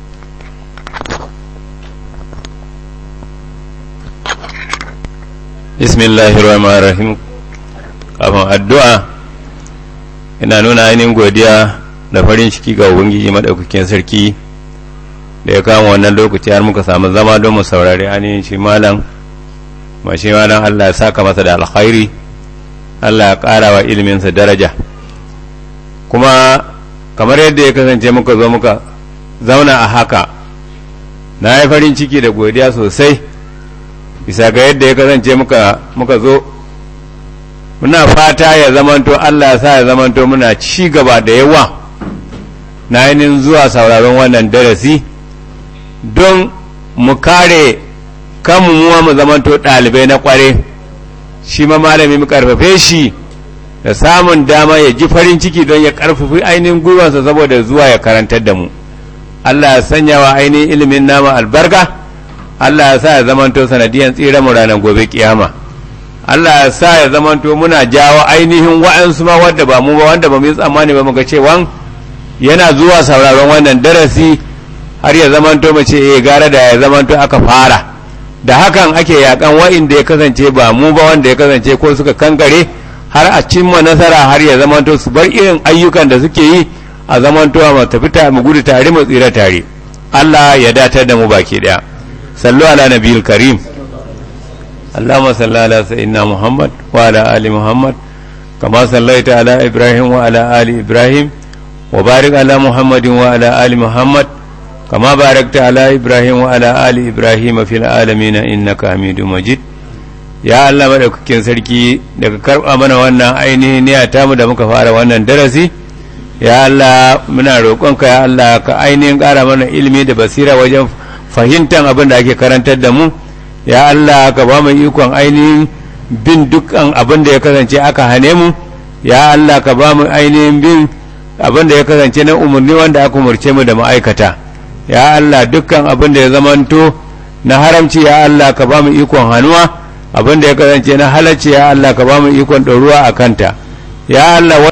Bismillahirrahmanirrahim kafin addu'a ina nuna ainihin godiya da farin ciki ga ubangiji maɗaukakin sarki da ya kama wannan lokaci har muka samu zama don mu saurari ainihin shi malam ma shi malam Allah ya saka masa da alkhairi Allah ya ƙara wa iliminsa daraja kuma kamar yadda ya kasance muka zo muka zauna a haka na yi farin ciki da godiya sosai bisa ga yadda ya kasance muka muka zo muna fata ya zamanto Allah ya sa ya zamanto muna ci gaba da yawa na ainihin zuwa sauraron wannan darasi don mu kare kanmu muwa mu zamanto ɗalibai na ƙware shi ma malami mu karfafe shi da samun dama ya ji farin ciki don ya karfafi ainihin gwiwansa saboda zuwa ya karantar da mu Allah ya sanya wa ainihin ilimin nama albarka Allah ya sa ya zamanto sanadiyan tsira mu ranar gobe kiyama Allah ya sa ya zamanto muna jawo ainihin wa'ansu ma wadda ba mu ba wanda ba mu yi tsammani ba muga cewa yana zuwa sauraron wannan darasi har ya zamanto mu ce eh gara da ya zamanto aka fara da hakan ake yakan wa'inda ya kasance ba mu ba wanda ya kasance ko suka kankare har a cimma nasara har ya zamanto su bar irin ayyukan da suke yi a zamanto mu tafi ta mu gudu tare mu tsira tare Allah ya datar da mu baki daya sallu ala nabiyil karim اللهم صل على سيدنا محمد وعلى آل محمد كما صليت على إبراهيم وعلى آل إبراهيم وبارك على محمد وعلى آل محمد كما باركت على إبراهيم وعلى آل إبراهيم في العالمين إنك حميد مجيد ya Allah madaukakin sarki daga karɓa mana wannan ainihin niyya tamu da muka fara wannan darasi ya Allah muna roƙonka ya Allah ka ainihin ƙara mana ilimi da basira wajen fahimtar abin da ake karantar da mu ya Allah ka ba mu ikon ainihin bin dukkan abin da ya kasance aka hane mu ya Allah ka ba mu ainihin bin abin da ya kasance na umarni wanda aka umarce mu da ma'aikata ya Allah dukkan abin da ya zamanto na haramci ya Allah ka ba mu ikon hannuwa abin da ya kasance na halacci ya Allah ka ba mu ikon ɗoruwa a kanta ya Allah